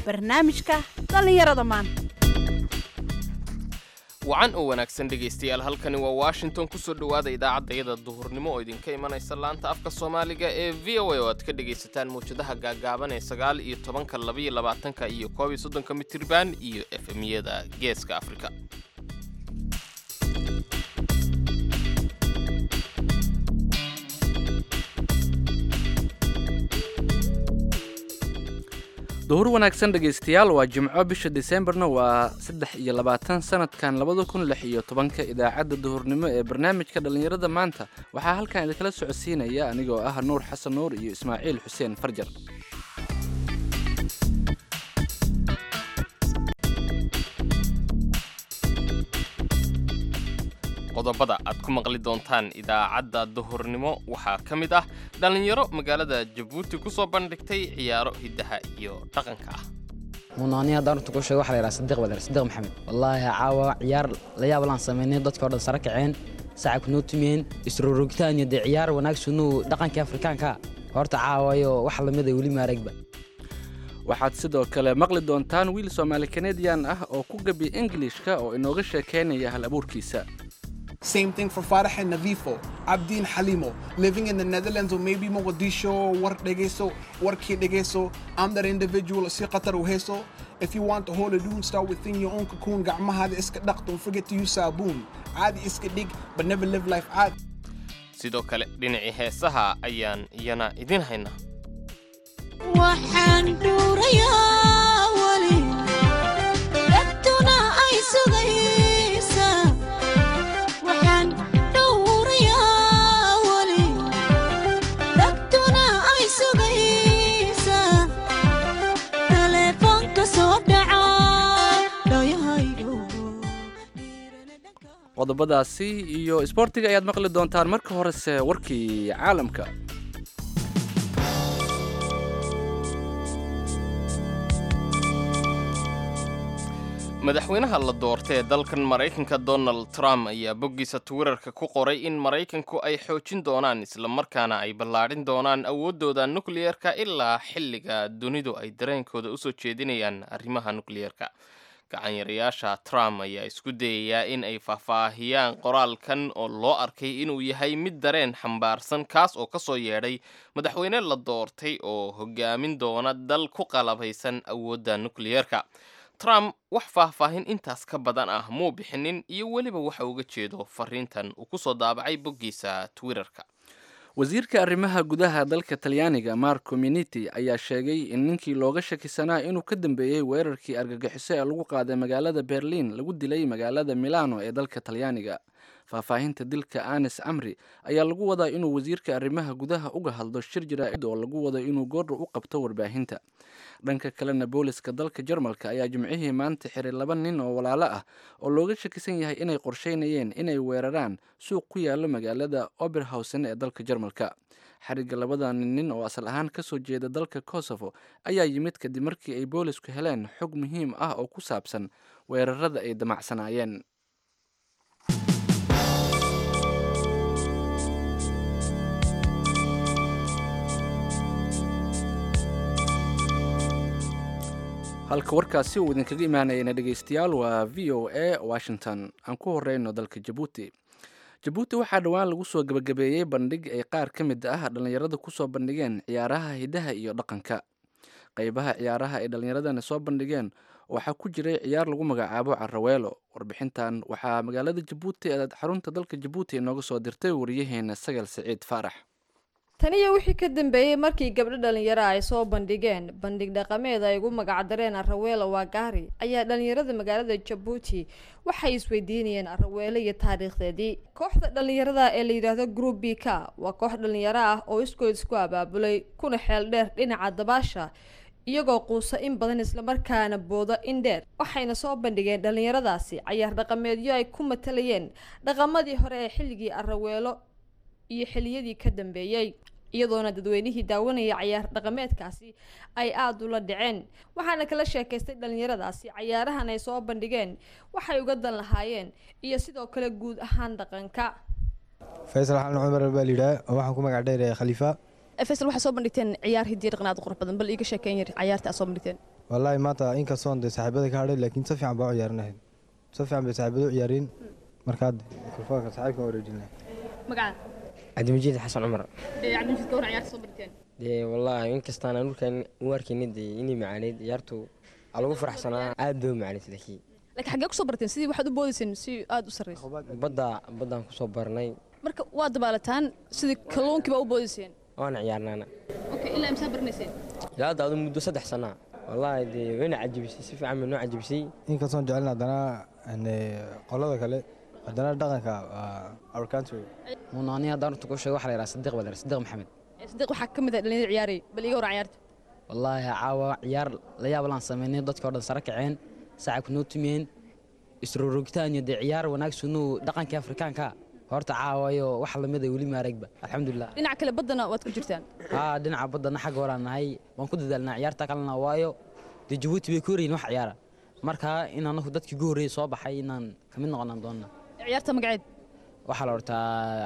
barnaamijka dhallinyarada maanta wacan oo wanaagsan dhegaystayaal halkani waa washington kusoo dhowaada idaacaddayada duhurnimo oo idinka imanaysa laanta afka soomaaliga ee v o a oo aad ka dhegaysataan mawjadaha gaagaaban ee sagaal iyo tobanka labaiyo labaatanka iyo koob iyo soddonka mitirban iyo efemyada geeska afrika duhur wanaagsan dhegaystayaal waa jimco bisha diseembarna waa saddex iyo labaatan sanadkan labada kun lix iyo tobanka idaacadda duhurnimo ee barnaamijka dhallinyarada maanta waxaa halkan idinkala socodsiinaya anigoo ah nuur xasan nuur iyo ismaaciil xuseen farjar qodobada aad ku maqli doontaan idaacadda duhurnimo waxaa ka mid ah dhallinyaro magaalada jabuuti ku soo bandhigtay ciyaaro hiddaha iyo dhaqanka ah munaani haddaan runta kuu sheego waxa la yidhaha sadiq baa la yidhaha sadiq maxamed wallaahi caawa ciyaar la yaab laan samaynay dadka oo dhan sare kaceen sacab noo tumiyeen isrorogitaan iyo dee ciyaar wanaagsanuu dhaqankii afrikaanka horta caawayo wax lamid ay weli maaragba waxaad sidoo kale maqli doontaan wiil soomaali kanadian ah oo ku gabi ingilishka oo inooga sheekaynaya hal abuurkiisa Same thing for Farah and Navifo, Abdin Halimo, living in the Netherlands or maybe Mogadishu, work degeso, work here degeso. I'm that individual, si qatar uheso. If you want to hold a dune, start within your own cocoon. Gacmaha hada iska dhaq, don't forget to use saboon. Caadi iska dig, but never live life caadi. sidoo kale dhinacii heesaha ayaan iyana idin haynaa waxaan dhuurayaa weli dadtuna ay sugaysaa waxaan dhuurayaa weli dadtuna ay sugaysaa teleefoonka soo dhaca dhayahaygo qodobadaasi iyo isboortiga ayaad maqli doontaan marka horese warkii caalamka madaxweynaha la doortay ee dalkan maraykanka donald trump ayaa boggiisa twitterka ku qoray in maraykanku ay xoojin doonaan islamarkaana ay ballaadhin doonaan awooddooda nukliyeerka ilaa xilliga dunidu ay dareenkooda usoo jeedinayaan arrimaha nukliyeerka gacanyarayaasha trump ayaa isku dayayaa in ay faahfaahiyaan qoraalkan oo loo arkay inuu yahay mid dareen xambaarsan kaas oo ka soo yeedhay madaxweyne la doortay oo hogaamin doona dal ku qalabaysan awoodda nukliyeerka trump wax faahfaahin intaas ka badan ah muu bixinin iyo weliba waxa uga jeedo fariintan uu ku soo daabacay boggiisa twitterka wasiirka arrimaha gudaha dalka talyaaniga marco miniti ayaa sheegay in ninkii looga shakisanaa inuu ka dambeeyey weerarkii argagixiso ee lagu qaaday magaalada berliin lagu dilay magaalada milano ee dalka talyaaniga faahfaahinta dilka anes camri ayaa lagu wadaa inuu wasiirka arrimaha gudaha uga hadlo shir jaraa'id oo lagu wado inuu goordha u qabto warbaahinta dhanka kalena booliska dalka jarmalka ayaa jimcihii maanta xiray laba nin oo walaalo ah oo looga shakisan yahay inay qorsheynayeen inay weeraraan suuq ku yaalo magaalada oberhausen ee dalka jarmalka xarigga labadan nin oo asal ahaan kasoo jeeda dalka kosovo ayaa yimid kadib markii ay boolisku heleen xog muhiim ah oo ku saabsan weerarada ay damacsanaayeen halka warkaasi uu idinkaga imaanayana dhegaystayaal waa v o a washington aan ku horeyno dalka jabuuti jabuuti waxaa dhowaan lagu soo gebagabeeyey bandhig ay qaar ka mid ah dhallinyarada kusoo bandhigeen ciyaaraha hidaha iyo dhaqanka qeybaha ciyaaraha ay dhallinyaradani soo bandhigeen waxaa ku jiray ciyaar lagu magacaabo caraweelo warbixintan waxaa magaalada jabuuti ee xarunta dalka jabuuti inooga soo dirtay wariyaheena sagal siciid faarax taniyo wixii ka dambeeyey markii gabdho dhalinyaro ay soo bandhigeen bandhig dhaqameed ay ugu magacdareen araweelo waagaari ayaa dhalinyarada magaalada jabuuti waxay isweydiinayeen araweelo iyo taariikhdeedii kooxda dhalinyarada ee la yidhaahdo group b k waa koox dhalinyaro ah oo iskood isku abaabulay kuna xeel dheer dhinaca dabaasha iyagoo quusa in badan islamarkaana booda in dheer waxayna soo bandhigeen dhalinyaradaasi cayaar dhaqameedyo ay ku matalayeen dhaqamadii hore ee xilligii araweelo iyo xiliyadii ka dambeeyey iyadoona dadweynihii daawanaya cayaar dhaqameedkaasi ay aada ula dhaceen waxaana kala sheekaystay dhalinyaradaasi cayaarahan ay soo bandhigeen waxay uga dan lahaayeen iyo sidoo kale guud ahaan dhaqanka faysal xalan cumar baa layidhaha waxaan ku magac dheer khaliifa faysal waxaa soo bandhigteen ciyaar hidiya dhaqan aad u qurux badan bal iiga sheekeyn yar cayaarta aad soo bandhigteen wallaahi maanta inkastoon dee saaxiibada ka hadhay laakiin si fiican baa u ciyaarinahayd si fiican bay saaxiibada u ciyaareen markaa mikrofoonka saaxiibka wareejin lahay magaca cabdimajiid xasan cumar cabdimajid gawar ciyaarta soo barteen dee wallaahi inkastaan aan dhulkan u arkayna dee inay macaaneyd ciyaartu aa lagu faraxsanaa aad bay u macaaneyd laakiin laakiin xaggee kusoo barteen sidii waxaad u boodayseen si aada u sarreyso badda baddaan kusoo barnay marka waa dabaalataan sidii kalluunkii baa u boodayseen waana ciyaarnaana okay ilaa imsaa baranayseen ilaa hadda adu muddo saddex sanaa wallaahi dee wayna cajabisay si fiican bay noo cajabisay inkastoon jecelin haddana ane, qolada kale haddana dhaqanka waa our country uuna aniga haddaan horta kuu sheego waxaa la yidhaha sadiq baa la yidhaha sadiq maxamed sadiiq waxaa ka mid ah dhalinyarada ciyaarayay bal iga waran ciyaarta wallaahi caawa ciyaar la yaab laan samaynay dadkii o dhan sare kaceen saacabka noo tumiyeen isroorogitaan iyo dee ciyaar wanaagsanuu dhaqankii afrikaanka horta caawayo wax lamid a weli maaragba alxamdulilah dhinaca kale baddana waad ku jirtaan haa dhinaca baddana xagga horaan nahay waan ku dadaalnaa ciyaarta kalena waayo dee jabuuti bay ku horeyin wax ciyaara marka in anagu dadkii ugu horreeyey soo baxay inaan ka mid noqonaan doonna ciyaarta magaceed waxaa la hortaa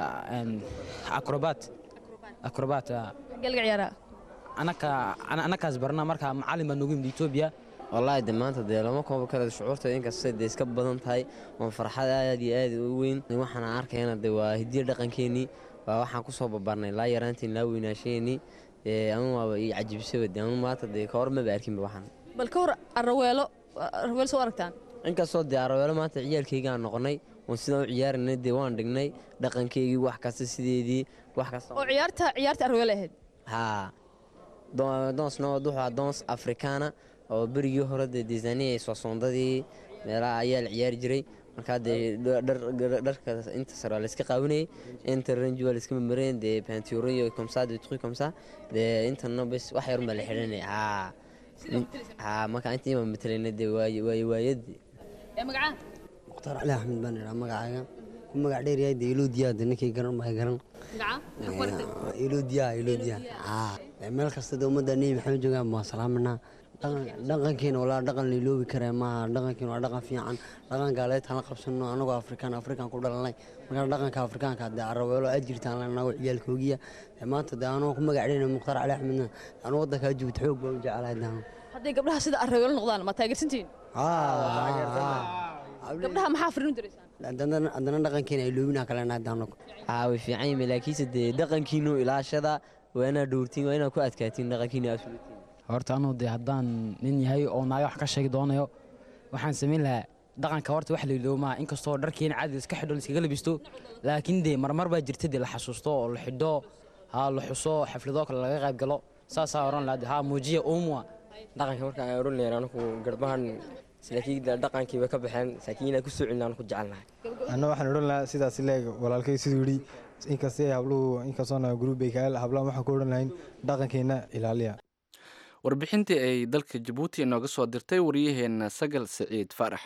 acrobat acrobat xaggee laga ciyaaraa anaka anakaas barna marka macalin baa noogu yimid etoobiya wallaahi de maanta dee lama koobo kale shucuurta inkastay dee iska badan tahay waan farxad aad iyo aad u weyn waxaan arkayna de waa hidiya dhaqankeenii waa waxaan kusoo babarnay laa yaraantiin laa weynaasheenii anu waaba ii cajibisaba de anu maanta dee ka hor maba arkinba waxaan bal ka hor araweelo araweelo soo aragtaan inkastoo dee araweelo maanta ciyaalkaygaan noqonay oon sidaan u ciyaarinay dee waan dhignay dhaqankeygii wax kasta sideedii wax kasta oo ciyaarta ciyaarta araweelo ahayd haa doonsna wuxuu ahaa doons afrikaana oo berigii hore dee deesaniya soosondadii meelaha ayaa la ciyaari jiray markaa dee dharka inta sare waa layska qaawinayay inta ranji waa layska mamareen dee panturo iyo komsa dee truc komsa dee intana bes wax yarun baa la xidhanay haa haa marka inta ima matalayna dee waaye waaye waayadii ee magaca mukhtaar cali axmed baan idhaa magacaaga ku magac dheer yahay dee iloodiyaa de ninkay garan baa garan iloodiyaa iloodiyaa haa meel kasta dee ummadda nebi maxamed joogaan waa salaamanaa dhaqankeena walaa dhaqan la iloobi karee maaha dhaqankeena waa dhaqan fiican dhaqan gaaleedtaan la qabsano anagoo afrikaan afrikaan ku dhalanay markaa dhaqanka afrikaanka dee araweelo aad jirtaan anagoo ciyaalkoogiya maanta dee anoo ku magac dheer mukhtaar cali axmedna anuu waddankaa jabuuti xoog baa u jecelahay daano hadday gabdhaha sida araweelo noqdaan ma taageersantihiin gabdhaha maxaa fariin u diraysaan haddana dhaqankeena ay loobinaa kalena daano haa way fiican yihiin laakiinse dee dhaqankiinu ilaashada waa inaad dhowrtiin waa inaad ku adkaatiin dhaqankiinu absolutiin horta anuu dee haddaan nin yahay oo naaga wax ka sheegi doonayo waxaan samayn lahaa dhaqanka horta wax lailoomaa inkastoo dharkeena caadi iska xidho laiskaga labisto laakiin dee marmar baa jirta dee la xasuusto oo la xidho haa la xuso xafladoo kale laga qayb galo saasaa oran lahaa haa muujiya uumwa dhaqanka marka aan oran lahayn anigu garbahan laakiin dhaqankii way ka baxeen laakiin inaan ku soo celin aan ku jecelnahay anna waxaan odhan lahaa sidaas leeg walaalkay siduu yidhi inkastay habluhu inkastoona gruubbay kaal hablahan waxaan ku odhan lahayn dhaqankeenna ilaaliya warbixintii ay dalka jabuuti inooga soo dirtay wariyaheenna sagal siciid faarax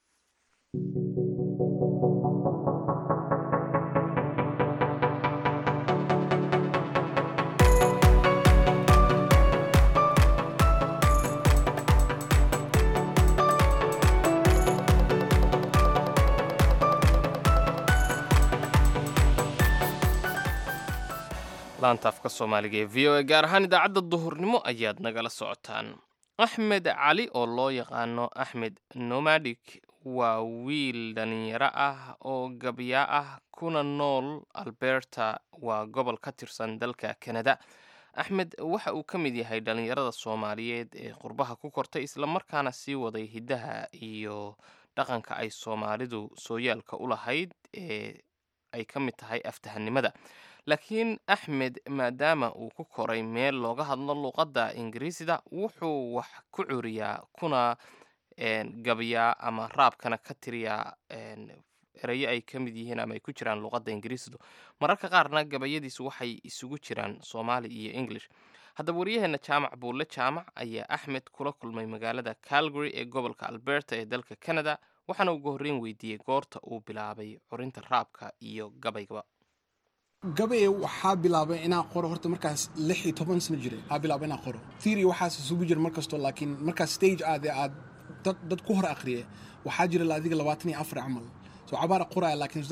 laanta afka soomaaliga ee v o a gaar ahaan idaacadda duhurnimo ayaad nagala socotaan axmed cali oo loo yaqaano axmed nomadic waa wiil dhalinyaro ah oo gabyaa ah kuna nool alberta waa gobol ka tirsan dalka kanada axmed waxa uu ka mid yahay dhalinyarada soomaaliyeed ee qurbaha ku kortay islamarkaana sii waday hiddaha iyo dhaqanka ay soomaalidu sooyaalka u lahayd ee ay ka mid tahay aftahanimada laakiin axmed maadaama uu ku koray meel looga hadlo luuqadda ingiriisida wuxuu wax ku curiyaa kuna gabyaa ama raabkana ka tiriyaa erayo ay ka mid yihiin ama ay ku jiraan luuqadda ingiriisidu mararka qaarna gabayadiisu waxay isugu jiraan soomaali iyo english haddaba waryaheena jaamac buulle jaamac ayaa axmed kula kulmay magaalada calgary ee gobolka alberta ee dalka canada waxaana ugu horreyn weydiiyey goorta uu bilaabay curinta raabka iyo gabaygaba gabaye waxaa bilaabay inaan qoro horta markaas lix iyo toban sano jiray aa bilaabay inaan qoro theory waxaas isugu jira markastoo laakiin markaas stage aad ee aad dad dad ku hor akhriye waxaa jira la adiga labaatan iyo afar camal soo cabaara qoraya laakiin dad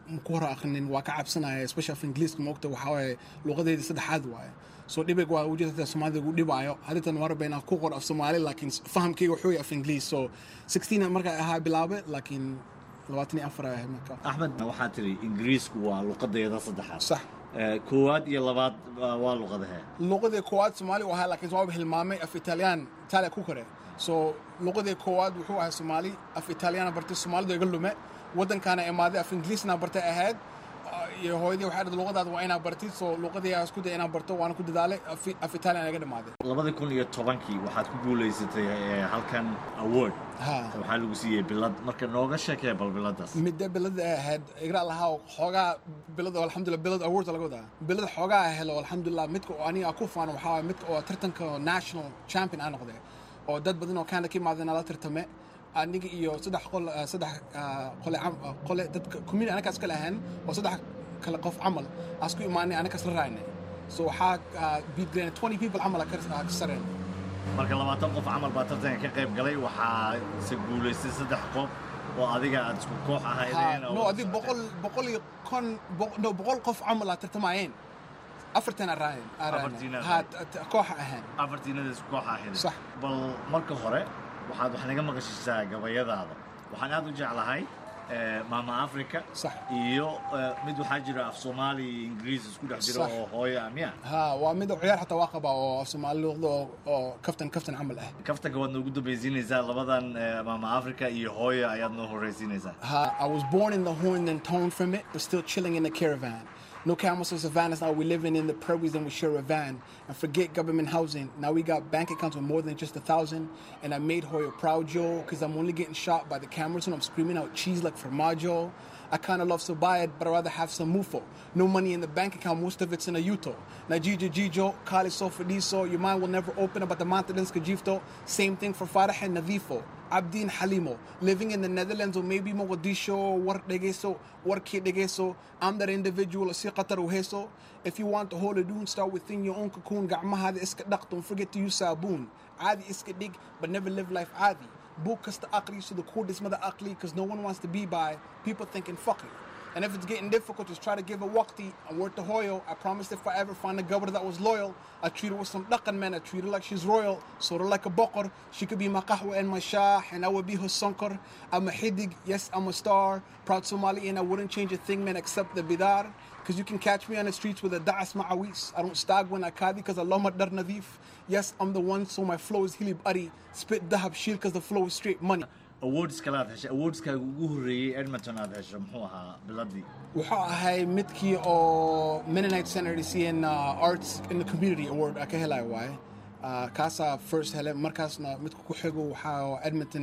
ku hor akhrinin waa ka cabsanaya especially af ingiliiska moogta waxaa waaye luqadeedii saddexaad waaye so dhibig waa ujeedada soomaalida ugu dhibaayo hadintan warba inaan ku qor af soomaali laakiin fahamkayga wuxuu yahay af ingiliis so 16 markaa ahaa bilaabe laakiin labaatan iyo afar ahay marka axmed waxaa tiri ingiriisku waa luqadeeda saddexaad sax koowaad iyo labaad waa luqadahee luqadii koowaad soomaali u ahaa laakiin waaba hilmaamay af italiyaan itaaliya ku kore so luqadii koowaad wuxuu ahaa soomaali af italiyana bartay soomaalidu iga lume waddankaana imaaday af ingiliisna bartay ahayd iyo hooyadii waxay dhahday luqadaada waa inaa bartid so luqadii aan isku day inaan barto waana ku dadaalay af italiyan iga dhamaaday labadii kun iyo tobankii waxaad ku guulaysatay halkan award waxaa lagu siiyey bilad marka nooga sheekee bal biladaas midda bilada ay ahayd igra lahaa xoogaa bilad oo alxamdulillah bilad award laga wadaa bilad xoogaa helo alxamdulillah midka oo aniga ku faano waxaa waay midka oo tartanka national champion aan noqday oo dad badan oo Canada ka imaadeen la tartame aniga iyo saddex qol saddex qole qole dadka community anaga iska lahayn oo saddex kala qof camal asku imaanay anaga isla raacnay so waxaa beat green 20 people camal ka sareen marka labaatan qof camal baa tartanka ka qayb galay waxaa se guulaystay saddex qof oo adiga aad isku koox ahaydeen no adig boqol boqol iyo kon no boqol qof camal aad tartamayeen afartan araayen kooxa ahaan afartiinada isku koox ahayd sax bal marka hore waxaad wax naga maqashisaa gabayadaada waxaan aad u jeclahay maama africa sax iyo mid waxaa jira af soomaali iyo ingiriis isku dhex jiro oo hooyo ah miya ha waa mid ciyaar xataa waa qabaa oo af soomaali luqda oo kaftan kaftan camal ah kaftanka waad noogu dambaysiinaysaa labadan maama africa iyo hooyo ayaad noo horreysiinaysaa ha i was born in the horn and toned from it but still chilling in the caravan No camels or savannas, now we living in the prairies and we share a van. And forget government housing. Now we got bank accounts with more than just a thousand. And I made Hoya proud, Joe, because I'm only getting shot by the cameras when I'm screaming out cheese like formaggio. I kind of love to buy it, but I'd rather have some mufo. No money in the bank account, most of it's in a Uto. Najija Jijo, Kali Sofadiso, your mind will never open about the Mountains Kajifto. Same thing for Farah and Nadifo. Abdin Halimo, living in the Netherlands or maybe Mogadishu, work degeso, work degeso. I'm that individual, si qatar uheso. If you want to hold a dune, start within your own cocoon. Ga'maha the iska don't forget to use saboon. Adi iska dig, but never live life adi. Book kasta akli, so the coolest mother akli, because no one wants to be by people thinking fuck it. And if it's getting difficult, just try to give a waqti and work to Hoyo. I promise if I ever find a governor that was loyal, I treat her with some dakan man. I treat her like she's royal, sort of like a bokor. She could be my kahwa and my shah, and I would be her sunkar. I'm a hidig, yes, I'm a star. Proud Somali, and I wouldn't change a thing, man, except the bidar. Because you can catch me on the streets with a da'as ma'awis. I don't stag when I kadi, because I love my dar nadif. Yes, I'm the one, so my flow is hilib ari. Spit dahab shil, because the flow is straight money. awards kale aad heshay awardskaaga ugu horreeyey edmonton aad hesho muxuu ahaa biladii wuxuu ahay midkii oo mennonite center siiyeen arts in the community award ka helayo waaye kaasaa first hele markaasna midka ku xigo waxaa edmonton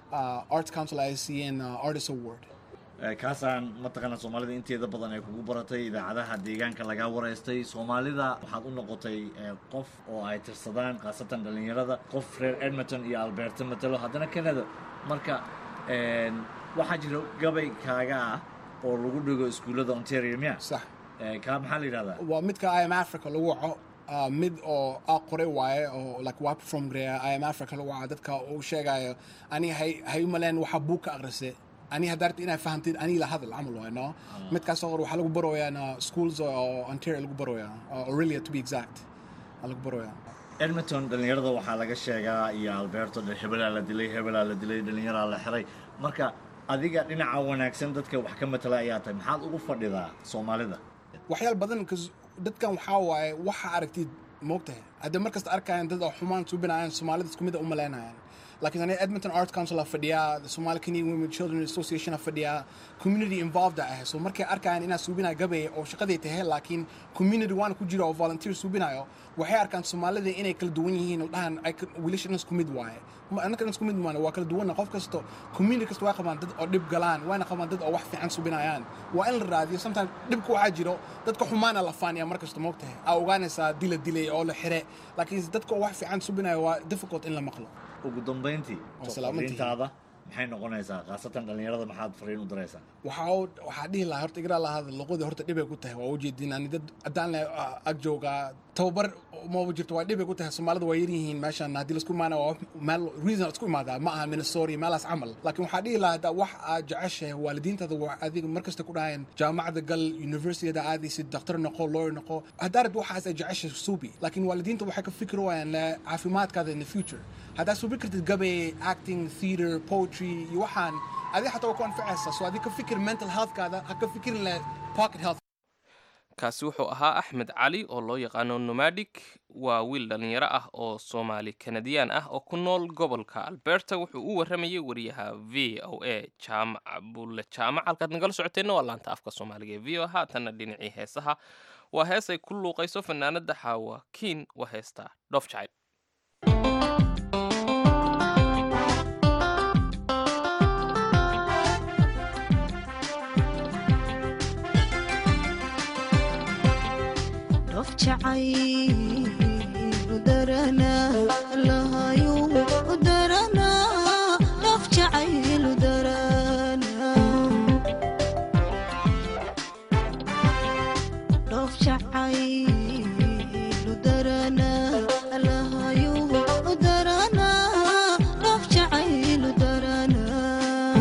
arts council ay siiyeen artist award kaasaan mataqaanaa soomaalida inteeda badan ay kugu baratay idaacadaha deegaanka lagaa wareystay soomaalida waxaad u noqotay qof oo ay tirsadaan khaasatan dhallinyarada qof reer edmonton iyo alberta matalo haddana canada marka waxaa jira gabay kaaga ah oo lagu dhigo iskuullada ontario miya sax kaa maxaa la yidhahdaa waa midka im africa lagu waco mid oo a qoray waaye oo like waa perform gareeya im africa lagu waco dadka uu sheegayo ani hay hay u maleen waxa buug ka aqrisay ani haddaa rabtid inaad fahamtid ani la hadal camal waay no midkaas oo waxaa lagu baroyaa schools oo ontario lagu baroyaa aurelia to be exact lagu baroyaa edmonton dhallinyarada waxaa laga sheegaa iyo alberto hebelaa la dilay hebelaa la dilay dhallinyaraa la xiray marka adiga dhinaca wanaagsan dadka wax ka matala ayaa tahay maxaad ugu fadhidaa soomaalida waxyaal badan dadkan waxaa waaye waxa aragtid moogtahay haddii markasta arkayaan dad oo xumaan suubinayaan soomaalida isku mid a u malaynayaan laakiin aniga edmonton art council a fadhiyaa the somali canadian women children association a fadhiyaa community involved ah so markay arkayaan inaa suubinaya gabay oo shaqaday tahay laakiin community waana ku jira oo volunteer suubinayo waxay arkaan soomaalida inay kala duwan yihiin oo dhahan wiilasha dhan isku mid waaye annaka dhan isku mid maana waa kala duwanna qof kasto community kasta waa qabaan dad oo dhib galaan waana qabaan dad oo wax fiican subinayaan waa in la raadiyo sometimes dhibka waxaa jiro dadka xumaana la faaniya mar kasta moogtahay aa ogaanaysaa dila dilay oo la xire laakiin dadka oo wax fiican subinaya waa difficult in la maqlo ugu dambayntii fariintaada maxay noqonaysaa khaasatan dhallinyarada maxaad fariin u diraysaa waxaa waxaa dhihi lahaa horta igraa lahada luqadii horta dhibay ku tahay waa ujeedin ani dad haddaan le ag joogaa tababar uma jirto waa dhibay ku tahay soomaalida waa yar yihiin meeshan haddii laisku imaana waa meel reason isku imaadaa ma aha minnesota iyo meelaas camal laakiin waxaa dhihi lahaa haddaa wax aad jeceshahay waalidiintaada waa adiga markasta ku dhahayaan jaamacada gal universityada aadaysid daktar noqo lawyer noqo haddaa rabbi waxaas ay jeceshahay suubi laakiin waalidiinta waxay ka fikri waayaan le caafimaadkaada in the future haddaa suubi kartid gabe acting theater poetry iyo waxaan adiga xataa waa ku anfacaysa so adiga ka fikir mental healthkaada ha ka fikirin le pocket health kaasi wuxuu ahaa axmed cali oo loo yaqaano nomadic waa wiil dhallinyaro ah oo soomaali kanadiyaan ah oo ku nool gobolka alberta wuxuu u warramayay wariyaha v o a jaamac bulle jaamac halkaad nagala socoteenna waa laanta afka soomaaliga ee v o haatanna dhinacii heesaha waa hees ay ku luuqayso fanaanada xaawa kiin waa heesta dhoof jacayl dhoof jacayl u daranaa lahayu u daranaa dhoof jacayl u daranaa dhoof jacayl u daranaa lahayu u daranaa dhoof jacayl u daranaa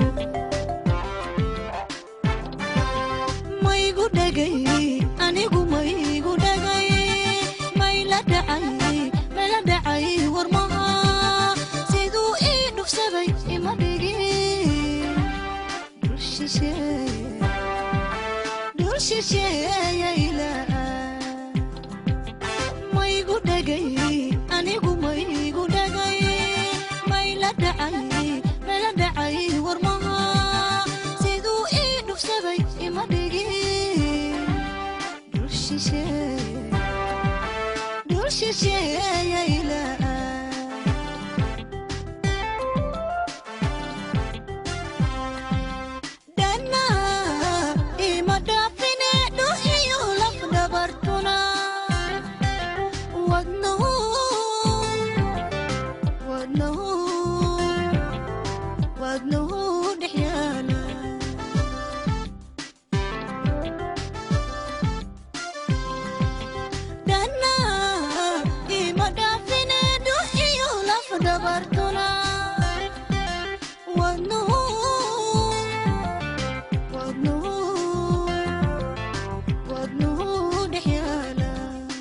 maygu dhagay anigu maygu dhagay mayla dhacay mayla dhacay warmaha siduu ii dhufsaday ima dhigin dhul shisheeye dhul shisheeyayla maygu dhagay anigu maygu dhagay mayla dhacay mayla dhacay warmaha siduu ii dhufsaday ima dhigin dhul shisheeye dhul shisheeyayla dhana ima dhaafine dhul iyo laf dhabartuna wadnahu wadnahu wadnahu dhex yaala dhana ima dhaafine dhul iyo laf dhabartuna wadnahu wadnahu wadnahu dhex yaala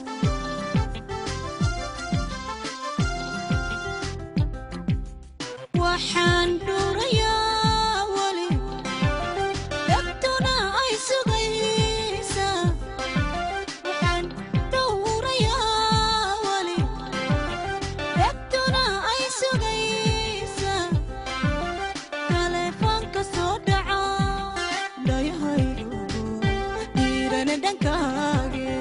waxaan dhuurayaa weli dhagtuna ay sugaysaa waxaan dhowrayaa weli dhagtuna ay sugaysaa taleefoonka soo dhaca dhayahaygu dhiirana dhankaage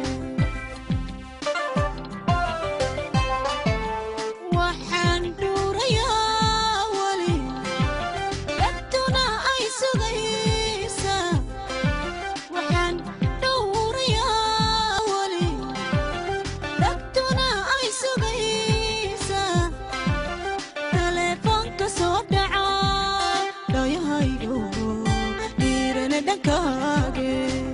waxaan dhuurayaa weli dhagtuna ay sugaysaa waxaan dhowrayaa weli dhagtuna ay sugaysaa taleefoonka soo dhaca dhayahaygu dhiirana dhankaage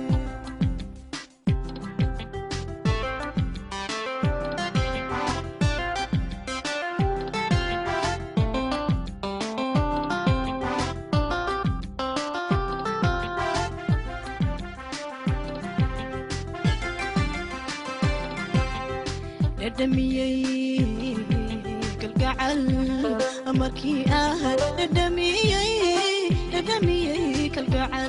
dhadhamiyey kalgacal markii ah dhadhamiyey dhadhamiyey kalgacal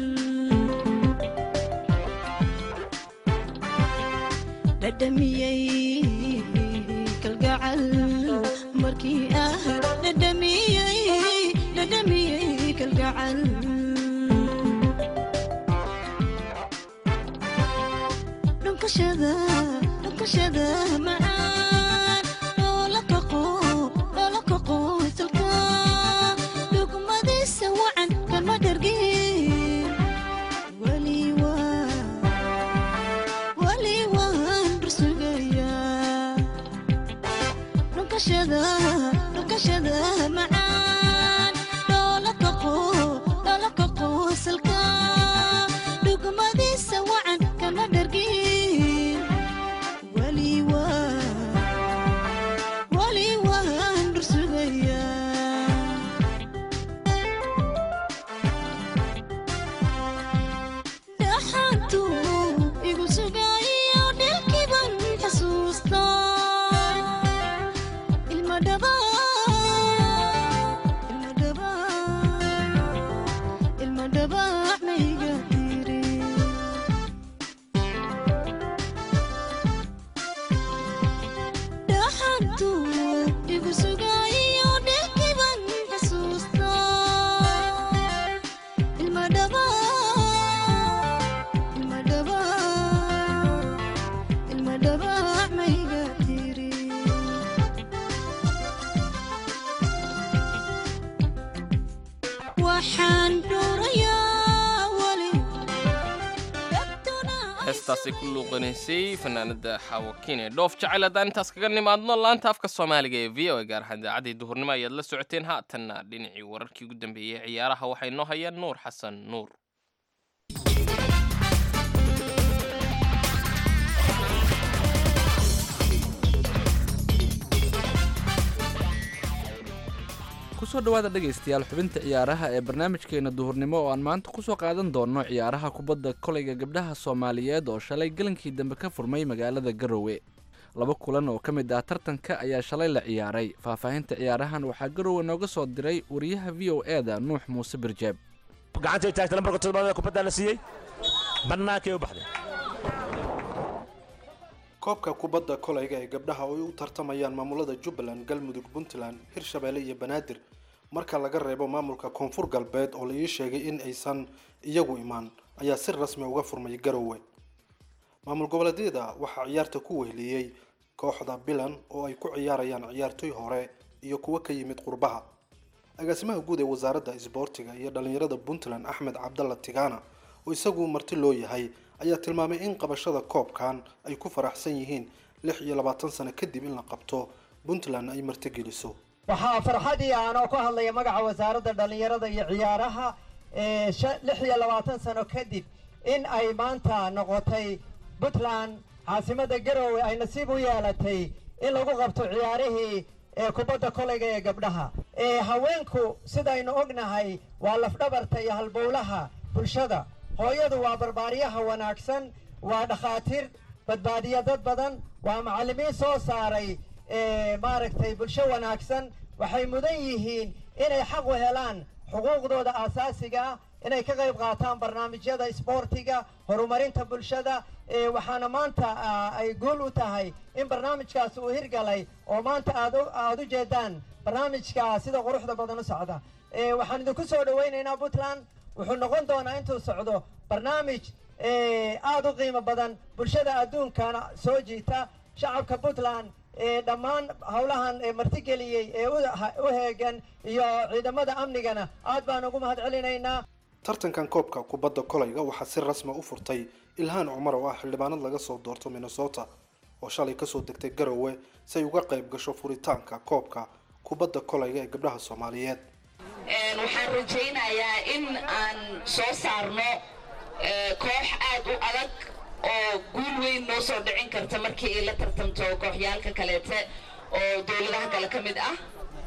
dhadhamiyey kalgacal markii ah dhadhamiyey dhadhamiyey kalgacal dhunkashada dhunkashada macaan loola kaqo loola kaqo isalka dhugmadiisa wacan kama dhargin weli waa weli waan rusugayaa dhunkashada dhunkashada macaan loola kaqo loola kaqo isalka dhugmadiisa wacan kama dhargin weli waa heestaasi ku luuqanaysay fanaanada xawakiin ee dhoof jacayl haddaan intaas kaga nimaadno laanta afka soomaaliga ee v o a gaar ahaan idaacaddii duhurnimo ayaad la socoteen haatanna dhinacii wararkii ugu dambeeyey ee ciyaaraha waxaa inoo hayaan nuur xasan nuur kusoo dhawaada dhegaystayaal xubinta ciyaaraha ee barnaamijkeena duhurnimo oo aan maanta kusoo qaadan doonno ciyaaraha kubadda kolayga gabdhaha soomaaliyeed oo shalay galankii dambe ka furmay magaalada garowe laba kulan oo ka mid ah tartanka ayaa shalay la ciyaaray faahfaahinta ciyaarahan waxaa garowe nooga soo diray wariyaha v o e da nuux muuse birjeeb gacantay taagtay lambarka toddobaad kubaddaa la siiyey bannaankay u baxday koobka kubadda kolayga ee gabdhaha oo ay u tartamayaan maamulada jubbaland galmudug puntland hirshabeelle iyo banaadir marka laga reebo maamulka koonfur galbeed oo la ii sheegay in aysan iyagu imaan ayaa si rasmi uga furmay garowe maamul goboleedyada waxaa ciyaarta ku weheliyey kooxda bilan oo ay ku ciyaarayaan ciyaartoy hore iyo kuwo ka yimid qurbaha agaasimaha guud ee wasaaradda isboortiga iyo dhalinyarada puntland axmed cabdalla tigana oo isagu marti loo yahay ayaa tilmaamay in qabashada koobkan ay ku faraxsan yihiin lix iyo labaatan sano kadib in la qabto puntland ay martigeliso waxaa farxadii aanoo ku hadlaya magaca wasaaradda dhallinyarada iyo ciyaaraha ee lix iyo labaatan sano kadib in ay maanta noqotay puntland caasimadda garowe ay nasiib u yeelatay in lagu qabto ciyaarihii ee kubadda kolayga ee gabdhaha ee haweenku sidaynu ognahay waa lafdhabarta iyo halbowlaha bulshada hooyadu waa barbaaryaha wanaagsan waa dhakhaatiir badbaadiya dad badan waa macallimiin soo saaray maaragtay bulsho wanaagsan waxay mudan yihiin inay xaq u helaan xuquuqdooda aasaasiga ah inay ka qayb qaataan barnaamijyada isboortiga horumarinta bulshada waxaana maanta ay guul u tahay in barnaamijkaas uu hirgalay oo maanta aad aada u jeedaan barnaamijka sida quruxda badan u socda waxaan idinku soo dhawaynaynaa puntland wuxuu noqon doonaa intuu socdo barnaamij aada u qiimo badan bulshada adduunkana soo jiita shacabka puntland dhammaan howlahan martigeliyey ee u heegan iyo ciidamada amnigana aad baan ugu mahad celinaynaa tartankan koobka kubadda kolayga waxaa si rasmi u furtay ilhaan cumar oo ah xildhibaanad laga soo doorto minnesota oo shalay kasoo degtay garowe si ay uga qayb gasho furitaanka koobka kubadda kolayga ee gabdhaha soomaaliyeed waxaan rajaynayaa in aan soo saarno koox aad u adag oo guul weyn noo soo dhicin karta markii ay la tartamto kooxyaalka kaleete oo dowladaha kale ka mid ah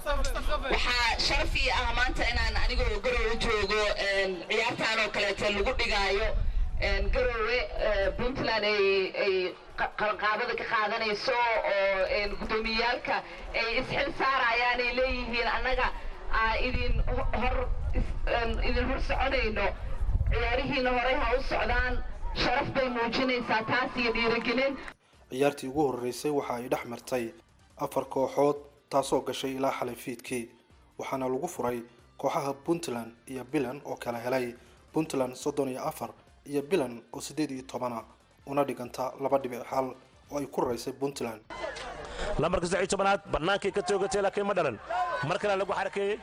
waxaa sharaf ii ah maanta inaan anigoo garowe joogo ciyaartaan oo kaleete lagu dhigaayo garowe puntland ay qabanqaabada ka qaadanayso oo guddoomiyaalka ay isxil saarayaan ay leeyihiin annaga idin hor idin hor soconayno ciyaarihiina horey ha u socdaan sharaf bay muujinaysaa taas iyo dhiirigelin ciyaartii ugu horreysay waxa ay dhex martay afar kooxood taasoo gashay ilaa xalay fiidkii waxaana lagu furay kooxaha puntland iyo bilan oo kala helay puntland soddon iyo afar iyo bilan oo siddeed iyo tobana una dhiganta laba dhibic xal oo ay ku raysay puntland lambarka saddex iyo tobanaad bannaankay ka toogatay laakiin ma dhalan mar kale lagu xarakeeyey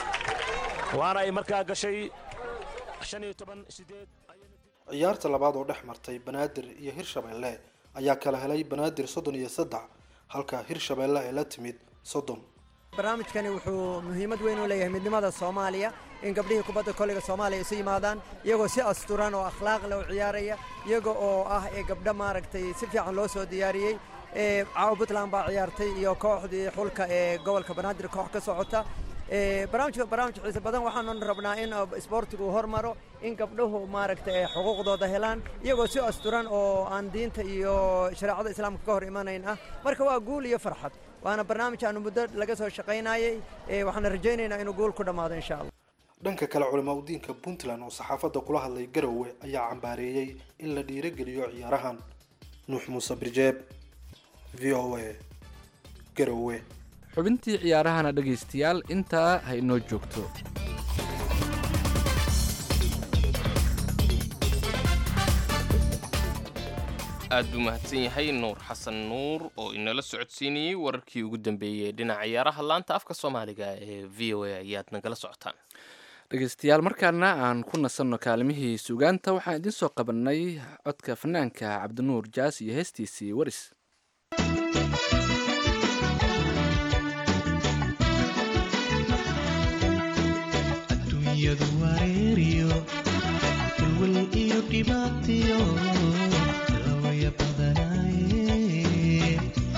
waana ay markaa gashay shan iyo toban sideed ciyaarta labaad oo dhex martay banaadir iyo hirshabeelle ayaa kala helay banaadir soddon iyo saddex halka hirshabeelle ay la timid soddon barnaamijkani wuxuu muhiimad weyn u leeyahay midnimada soomaaliya in gabdhihii kubadda koleyga soomaaliya isu yimaadaan iyagoo si asturan oo akhlaaq leh u ciyaaraya iyaga oo ah ee gabdho maaragtay si fiican loo soo diyaariyey caawa puntland baa ciyaartay iyo kooxdii xulka ee gobolka banaadir koox ka socota barnaamijka barnaamij xiise badan waxaanu rabnaa in isboortigu hormaro in gabdhuhu maaragtay ay xuquuqdooda helaan iyagoo si asturan oo aan diinta iyo shareecada islaamka ka hor imanayn ah marka waa guul iyo farxad waana barnaamij aanu muddo laga soo shaqaynayey waxaana rajaynaynaa inuu guul ku dhammaado insha allah dhanka kale culamaa udiinka puntland oo saxaafadda kula hadlay garowe ayaa cambaareeyey in la dhiirogeliyo ciyaarahan nuux muuse birjeeb v o a garowe xubintii ciyaarahana dhegaystayaal intaa ha inoo joogto aad buu mahadsan yahay nuur xasan nuur oo inala socodsiinayey wararkii ugu dambeeyey dhinaca ciyaaraha laanta afka soomaaliga ee v o a ayaad nagala socotaan dhegeystayaal markaana aan ku nasanno kaalimihii sugaanta waxaan idiin soo qabannay codka fanaanka cabdinuur jaas iyo heestiisii waris adduunyadu wareeriyo walwal iyo dhibaatiyo lawaya badanaaye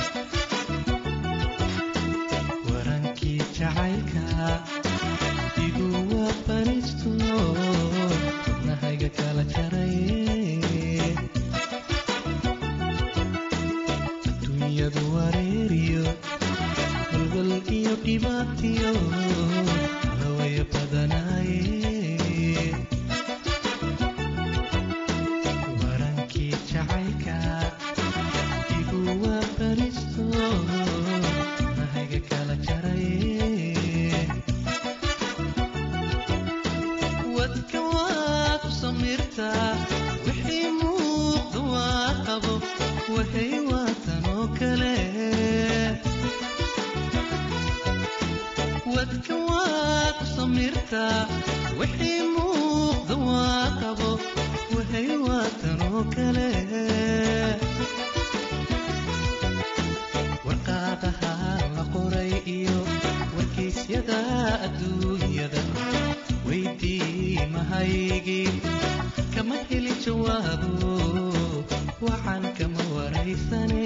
warankii jacaylka igu waabanisto wadnahayga kala jaraye adduunyadu wareeriyo walwal iyo dhibaatiyo lawaya badanaaye warankii jacaylka igu waabanisto nahayga kala jaraye wadka waad u samirtaa wixii muuqda waa qabo waxay waatan oo kale wadka waad u samirtaa wixii muuqda waa qabo waxay waatan oo kale warqaadaha la qoray iyo wargeysyada adduunyada weydii mahaygii kama heli jawaabo waxaan kama waraysane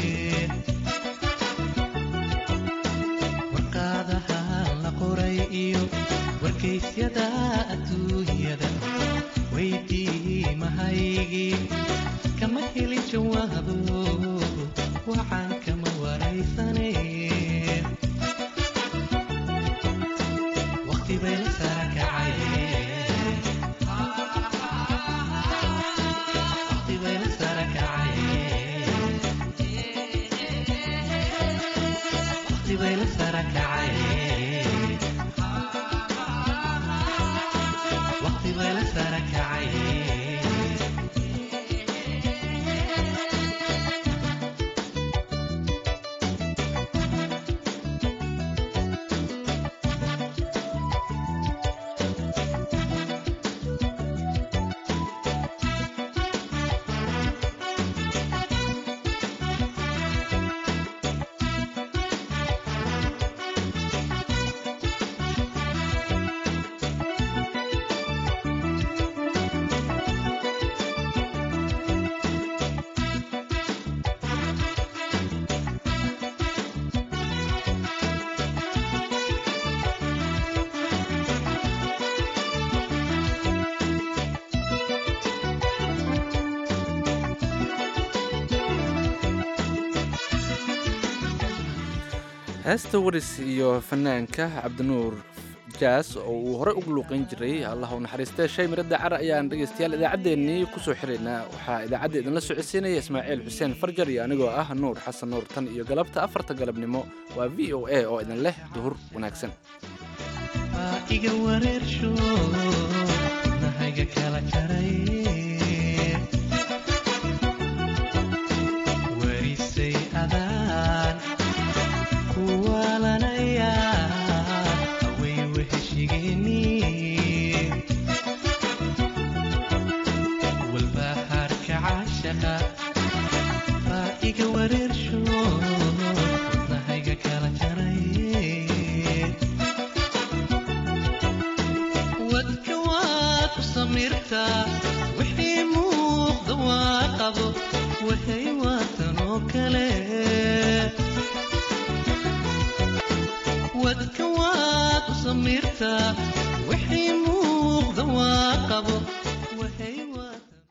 warqaadaha la qoray iyo wargeysyada adduunyada weydii mahaygii kama heli jawaabo waxaan kama waraysane waqti bay la sara kacay waqti bay la sara kacay waqti bay la sara kacay waqti bay la sara kacay heesta waris iyo fanaanka cabdinuur jaas oo uu horey ugu luuqeyn jiray allah u naxariistee shay miradda cara ayaan dhegaystayaal idaacaddeenii kusoo xiraynaa waxaa idaacadda idinla socodsiinaya ismaaciil xuseen farjar iyo anigoo ah nuur xasan nuur tan iyo galabta afarta galabnimo waa v o a oo idin leh duhur wanaagsan Waa iga wareersho nahayga kala jaray warisay adaan kuwaalanaya away weheshigeeni walbahaarka caashaqa baa iga wareersho nahayga kala jaray wadka waad u samirtaa wixii muuqda waa qabo waxay waatan oo kale wadka waad u samirtaa wixii muuqda waa qabo